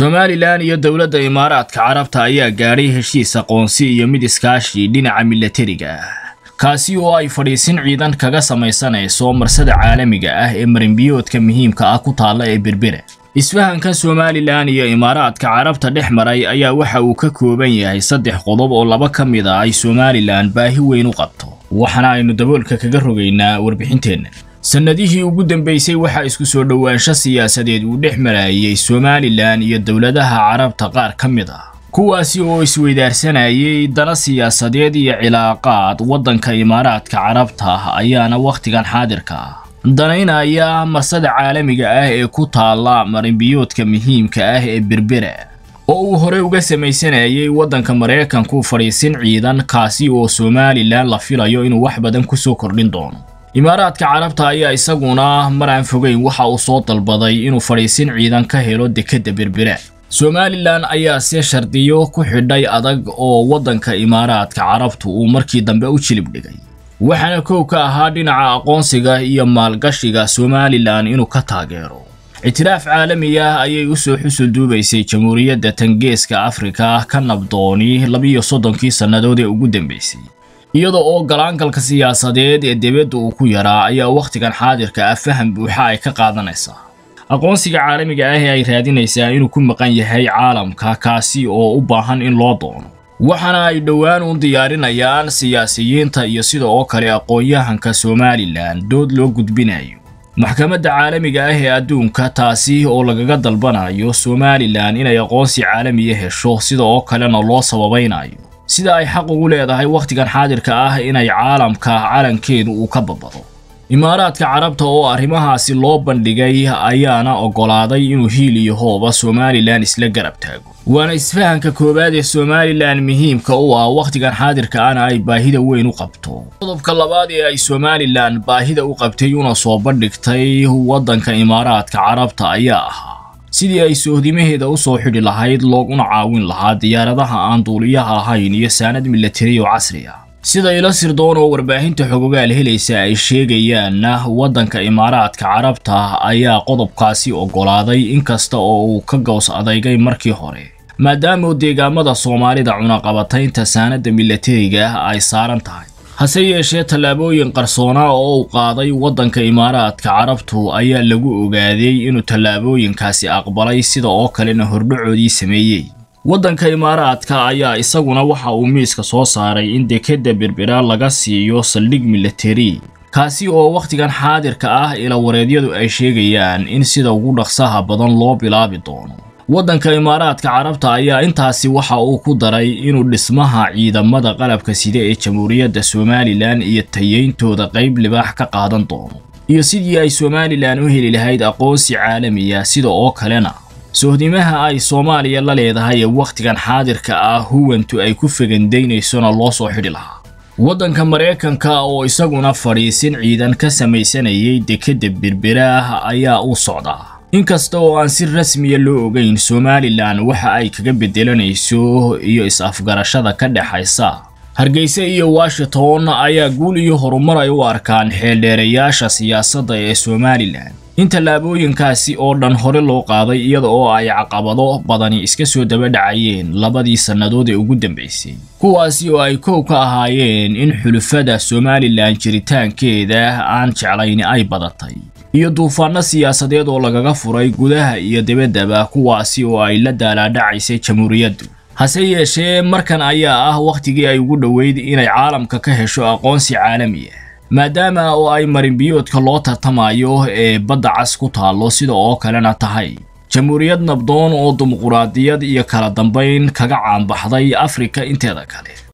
somalilan iyo dowladda imaaraadka carabta ayaa gaadhay heshiis aqoonsi iyo mid iskaashi dhinaca milatariga ah kaasi oo ay fadhiisin ciidan kaga samaysanayso marsada caalamiga ah ee marinbiyoodka muhiimka ah ku taalla ee berbera isfahankan somalilan iyo imaaraadka carabta dhex maray ayaa waxa uu ka kooban yahay saddex qodob oo laba ka mid a ay somalilan baahi weyn u qabto waxaana aynu daboolka kaga rogaynaa warbixinteenna sannadihii ugu dambeysay waxaa isku soo dhowaansho siyaasadeed uu dhex marayay somalilan iyo dowladaha carabta qaar ka mid ah kuwaasi oo isweydaarsanayay dana siyaasadeed iyo cilaaqaad waddanka imaaraadka carabta ayaana wakhtigan xaadirka ah danaynaya marsada caalamiga ah ee ku taalla marinbiyoodka muhiimka ah ee berbera oo uu horey uga samaysanayay waddanka maraykanku fadhiisin ciidan kaasi oo somalilan la filayo inuu wax badan ku soo kordhin doono imaaraadka carabta ayaa isaguna mar aan fogeyn waxa uu soo dalbaday inuu fadhiisin ciidan ka helo dekedda berbera somalilan ayaa se shardiyo ku xidhay adag oo waddanka imaaraadka carabtu uu markii dambe u jilib dhigay waxaana kow ka ahaa dhinaca aqoonsiga iyo maalgashiga somalilan inuu ka taageero ictiraaf caalami ah ayay u soo xusul duubaysay jamhuuriyadda tangeeska afrika ka nabdooni labiyo soddonkii sannadood ee ugu dambeysay iyada oo galaangalka siyaasadeed ee dibadda uu ku yaraa ayaa wakhtigan xaadirka ah faham buuxa ay ka qaadanaysaa aqoonsiga caalamiga ah ee ay raadinaysaa inuu ku maqan yahay caalamka kaasi oo u baahan in loo doono waxaana ay dhowaan u diyaarinayaan siyaasiyiinta iyo sida oo kale aqoon-yahanka somalilan dood loo gudbinayo maxkamadda caalamiga ah ee adduunka taasi oo lagaga dalbanayo somalilan inay aqoonsi caalamiya hesho sida oo kalena loo sababaynayo sida ay xaq ugu leedahay wakhtigan xaadirka ah inay caalamka calankeedu uu ka babado imaaraadka carabta oo arrimahaasi loo bandhigay ayaana oggolaaday inuu hiil iyo hooba somalilan isla garab taago waana isfahanka koowaad ee somalilan muhiimka u ah wakhtigan xaadirka ana ay baahida weyn u qabto qodobka labaad ee ay somalilan baahida u qabtay una soo bandhigtay waddanka imaaraadka carabta ayaa ahaa sidii ay sohdimaheeda u soo xidhi lahayd looguna caawin lahaa diyaaradaha aan duuliyaha ahayn iyo saanad milatari oo casri ah sida ilo sirdoon oo warbaahinta xogogaal helaysa ay sheegayaanna waddanka imaaraadka carabta ayaa qodobkaasi oggolaaday inkasta oo uu ka gows adeygay markii hore maadaama deegaamada soomaalida cunaqabataynta saanadda milatariga ay saaran tahay hase yeeshee tallaabooyin qarsoonaa oo uu qaaday waddanka imaaraadka carabtu ayaa lagu ogaaday inuu tallaabooyinkaasi aqbalay sida oo kalena hordhacoodii sameeyey waddanka imaaraadka ayaa isaguna waxa uu miiska soo saaray in dekedda berbera laga siiyo saldhig milatari kaasi oo wakhtigan xaadirka ah ilawareedyadu ay sheegayaan in sida ugu dhaqsaha badan loo bilaabi doono waddanka imaaraadka carabta ayaa intaasi waxa uu ku daray inuu dhismaha ciidamada qalabka sida ee jamhuuriyadda somalilan iyo tayeyntooda qayb libaax ka qaadan doono iyo sidii ay somalilan u heli lahayd aqoonsi caalamiya sida oo kalena sohdimaha ay soomaaliya la leedahay ee wakhtigan xaadirka ah huwantu ay ku fegandaynaysona loo soo xidhi lahaa waddanka maraykanka oo isaguna fadhiisin ciidan ka samaysanayay dekedda berberaah ayaa u socdaa inkasta oo aan si rasmiya loo ogeyn somalilan waxa ay kaga beddelanayso iyo is-afgarashada ka dhexaysa hargeysa iyo washington ayaa guul iyo horumar ay u arkaan xeeldheerayaasha siyaasadda ee somalilan in tallaabooyinkaasi oo dhan hore loo qaaday iyada oo ay caqabado badani iska soo daba dhacayeen labadii sannadood ee ugu dambeysay kuwaasi oo ay kow ka ahaayeen in xulufada somalilan jiritaankeeda aan jeclayni ay badatay iyo duufaanno siyaasadeed oo lagaga furay gudaha iyo dibaddaba kuwaasi oo ay la daalaadhacaysay jamhuuriyaddu hase yeeshee markan ayaa ah wakhtigii ay ugu dhoweyd inay caalamka ka hesho aqoonsi caalami ah maadaama oo ay marinbiyoodka loo tartamayo ee badda cas ku taallo sida oo kalena tahay jamhuuriyad nabdoon oo dimuquraadiyad iyo kala dambayn kaga caanbaxday afrika inteeda kale